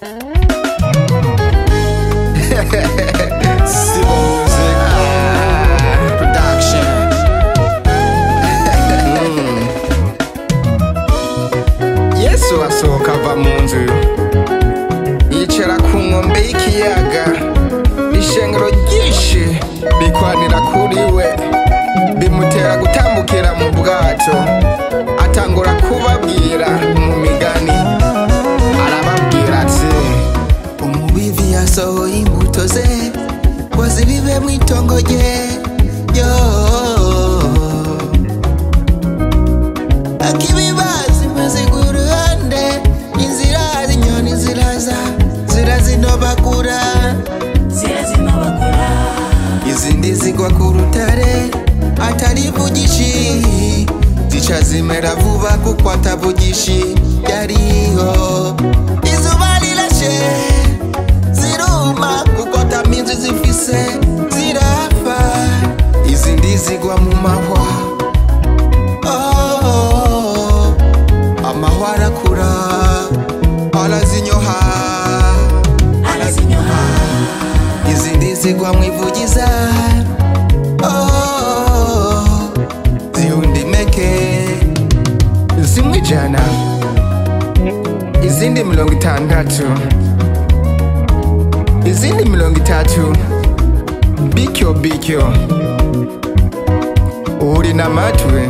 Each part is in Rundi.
Sibo Music Production. Yesu asohoka ava mu nzu yicara ku nkombe y'ikiyaga ishengero ryinshi bikwanira kuri we bimutera gutambukira mu bwato atangura kubabwira mu migani arababwira ati umubivi yasohoye imbuto ze ngo zibibe mu itongo rye yo akibibazi maziga uruhande inzira z'inyoni ziraza zirazinobagura zirazinobagura izindi zigwa ku rutare atarivugishi zica zimera vuba kuko atavugishi yariho izuba rirashe ziruma kuko ataminzi zifise zirapfa izindi zigwa mu mahwa Oh, amahwa arakura arazinyoha arazinyoha izindi zigwa mu ivugiza Oh, zihundimeke zimwe ijana izindi mirongo itandatu izindi mirongo itatu bityo bityo uri n'amatwi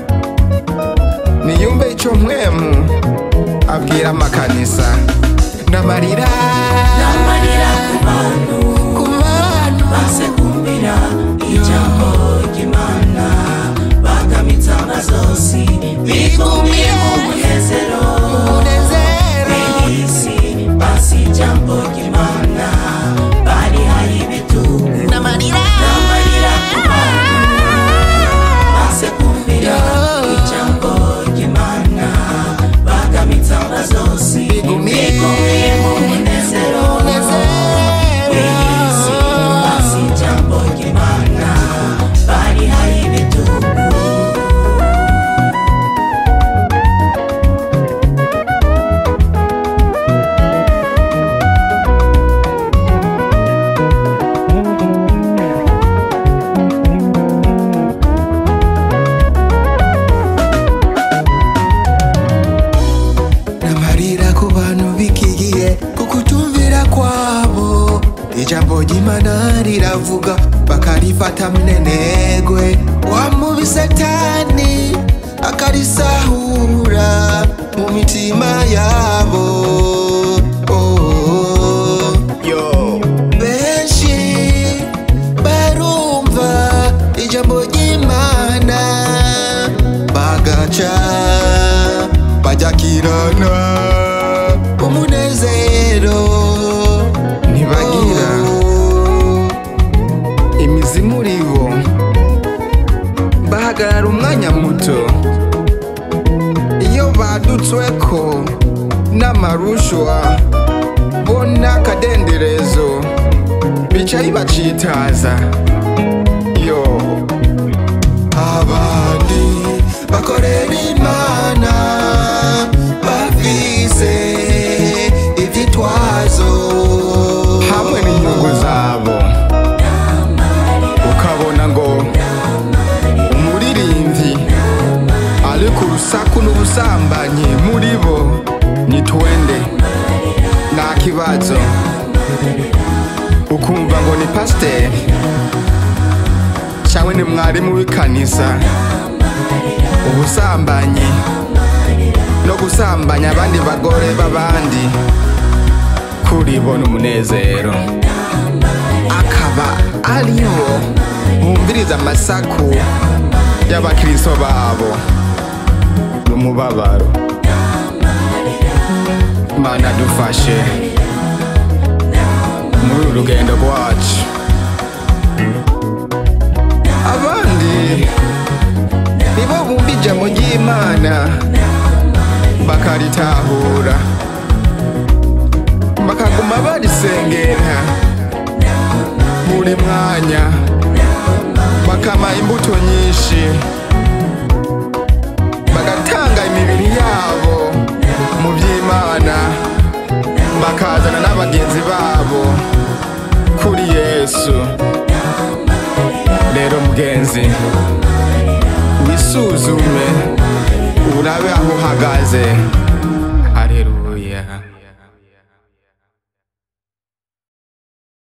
niyumve icyo mpwemu abwira amakanisa n'amarira n'amarira ku bantu ku bantu baze kumvira ijambo ry'imana bagamitse amazosi bigumiye mu munezero umunezero w'iyi si basi ijambo ry'imana barihaye ibitugu n'amarira n'amarira ku bantu baze kumvira ijambo ry'imana bagamitse amazosi bigumiye mu munezero w'iyi si basi ijambo ry'imana barihaye ibitugu n'amarira ku bantu bikigiye kukutumvira kwabo ijambo ry'imana riravuga bakarifata mnenegwe wamubi satani akarisahura mu mitima yabo oh. yo benshi barumva ijambo ry'imana bagaca bajakirana umunezero Ntibagira. imizi muri bo bahagarara umwanya muto iyo badutsweko n'amarushwa bo n'akadenderezo bica bibacitaza yo abandi bakorera imana bafise ivyitwazo hamwe n'inyungu zabo ukabona ngo umuririmbyi ari ku rusaku n'ubusambanyi muri bo ni twende nta kibazo ukumva ngo ni pasiteri cyangwa ni mwarimu w'ikanisa ubusambanyi no gusambanya abandi bagore b'abandi kuri bo ni umunezero akaba aribo bumviriza amasaku y'abakristo babo n'umubabaro mana dufashe muri uru rugendo rwacu abandi nibo bumva ijambo ry'imana bakaritahura bakaguma barisengera buri mwanya bakama imbuto nyinshi bagatanga imibiri yabo mu by'imana bakazana n'abagenzi babo kuri yesu rero mugenzi wisuzume urabe aho uhagaze